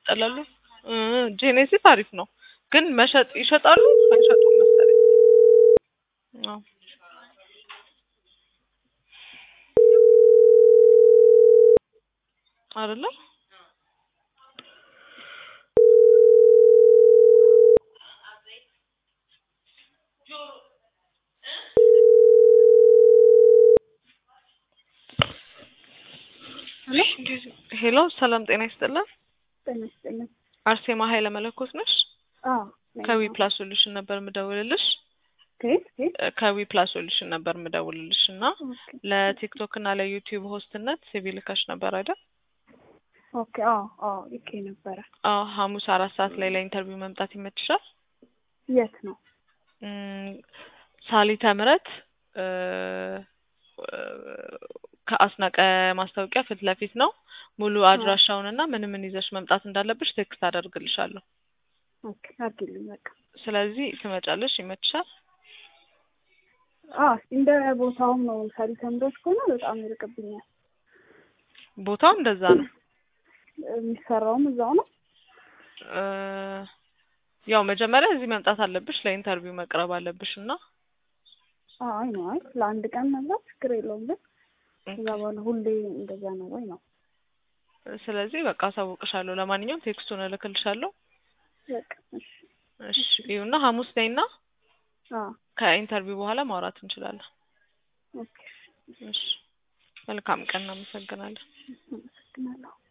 ይቃጠላሉ። እ ጄኔሲስ አሪፍ ነው ግን መሸጥ ይሸጣሉ አይሸጡም መሰለኝ። አዎ አይደለ ሄሎ ሰላም ጤና ይስጥልን። ጤና ይስጥልን። አርሴማ ኃይለ መለኮት ነሽ? አዎ ከዊ ፕላስ ሶሉሽን ነበር የምደውልልሽ። ከየት ከየት? ከዊ ፕላስ ሶሉሽን ነበር የምደውልልሽ እና ኦኬ ለቲክቶክ እና ለዩቲዩብ ሆስትነት ሲቪ ልከሽ ነበር አይደል? ኦኬ አዎ አዎ ልኬ ነበረ። አዎ ሐሙስ አራት ሰዓት ላይ ለኢንተርቪው መምጣት ይመችሻል? የት ነው? እም፣ ሳሊተ ምሕረት እ፣ ከአስናቀ ማስታወቂያ ፊት ለፊት ነው። ሙሉ አድራሻውን እና ምን ምን ይዘሽ መምጣት እንዳለብሽ ቴክስት አደርግልሻለሁ። ኦኬ አድርጊልኝ በቃ። ስለዚህ ትመጫለሽ? ይመችሻል? አዎ እንደ ቦታውም ነው። ምሳሌ ተምሮች ከሆነ በጣም ይርቅብኛል። ቦታው እንደዛ ነው። የሚሰራውም እዛው ነው። እ፣ ያው መጀመሪያ እዚህ መምጣት አለብሽ፣ ለኢንተርቪው መቅረብ አለብሽ እና አይ ነው አይ ለአንድ ቀን መብላት ችግር የለውም ግን ከዛ በኋላ ሁሌ እንደዛ ነው ወይ ነው? ስለዚህ በቃ አሳውቅሻለሁ። ለማንኛውም ቴክስቱን እልክልሻለሁ። በቃ እሺ እሺ ይሁና። ሐሙስ ነይና አዎ ከኢንተርቪው በኋላ ማውራት እንችላለን። ኦኬ እሺ መልካም ቀን። እናመሰግናለን። አመሰግናለሁ።